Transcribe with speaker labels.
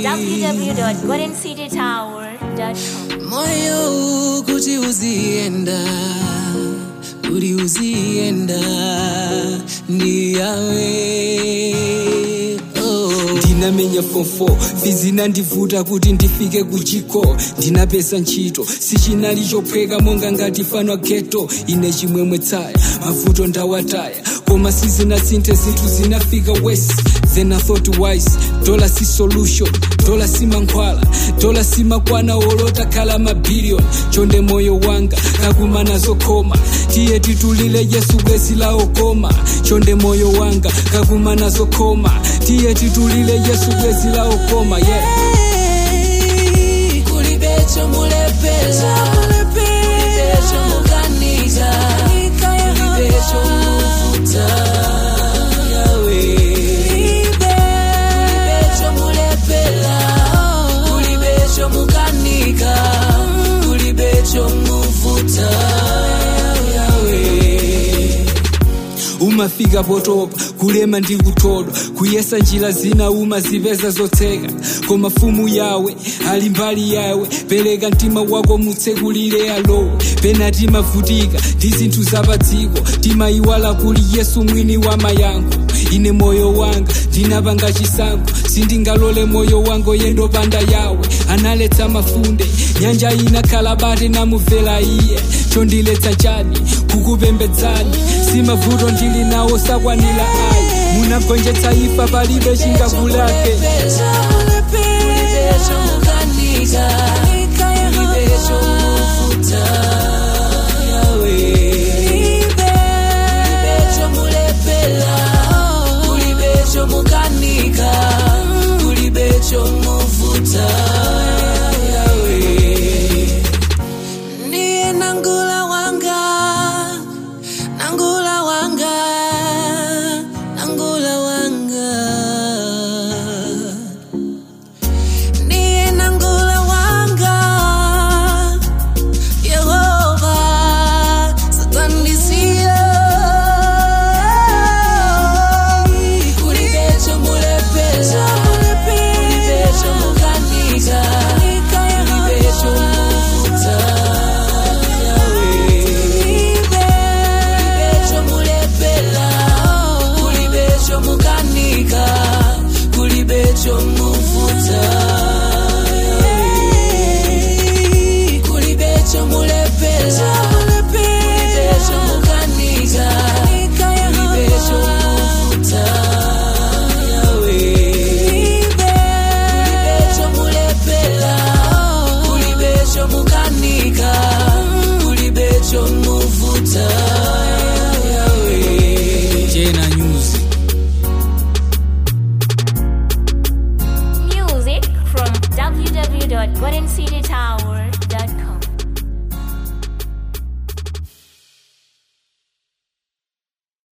Speaker 1: www.goldencitytower.com.
Speaker 2: moyo kuti uzienda kuti uzienda ndi yawe oh. ndinamenya fofo vizinandivuta kuti ndifike kuchiko ndinapesa ntchito sichinali chophweka monga ngati fanwa geto ine chimwemwe tsaya mavuto ndawataya koma sizinasinthe zinthu zinafika west then i thought wise dola si solution dola si mankhwala dola si makwana olota khala mabiliyoni chonde moyo wanga kakumana zokhoma tiye titulile yesu bwezi lawo koma chonde moyo wanga kakumana zokhoma tiye titulile yesu bwezi lawo koma yeah. kulibecho mulepeza kulibecho mukanika kulibecho muvuta yawe kulibecho mulepela kulibecho mukanika kulibecho muvuta yawe umafika potopa kulema ndi kuthodwa kuyesa njira zina umazipeza zotseka koma fumu yawe ali mbali yawe pereka mtima wako mutsekulire alowe pena timavutika ndi zinthu zapadziko timayiwala kuli yesu mwini wa mayankho ine moyo wanga ndinapanga chisankho sindingalole moyo wanga yendopanda yawe analetsa mafunde nyanja inakhala bate namumvera iye chondiletsa chani kukupembedzani simavuto ndili nawo sakwanira ayi munagonjetsa ifa palibe chingakulake kulibecho mukanika kulibecho muvuta